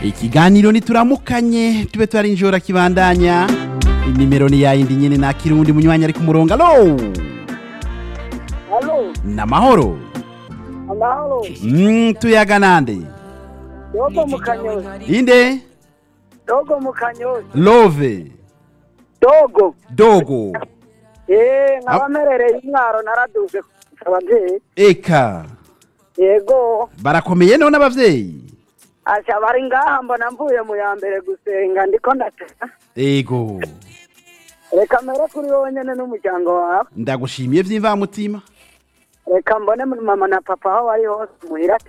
ikiganiro nituramukanye tube twarinjora kibandanya inimero ni yayindi nyene nakira uwundi munywanyi ari ku murongo alo Halo, namahoro amahoro. mm, tuyaga nande Dogo mu Kanyozi. inde Dogo mu Kanyozi. love Dogo. dogo Eh, nk'abamerereye intwaro naraduze abavyeyi. eka Yego. barakomeye none abavyeyi Asha bari ngaha mbona mvuye mu ya mbere gusenga ndiko ndateka. ego Reka mere kuri wowe nyene n'umuryango wawe. ndagushimiye vy'imvamutima Reka mbone mama na papa aho bari hose muhira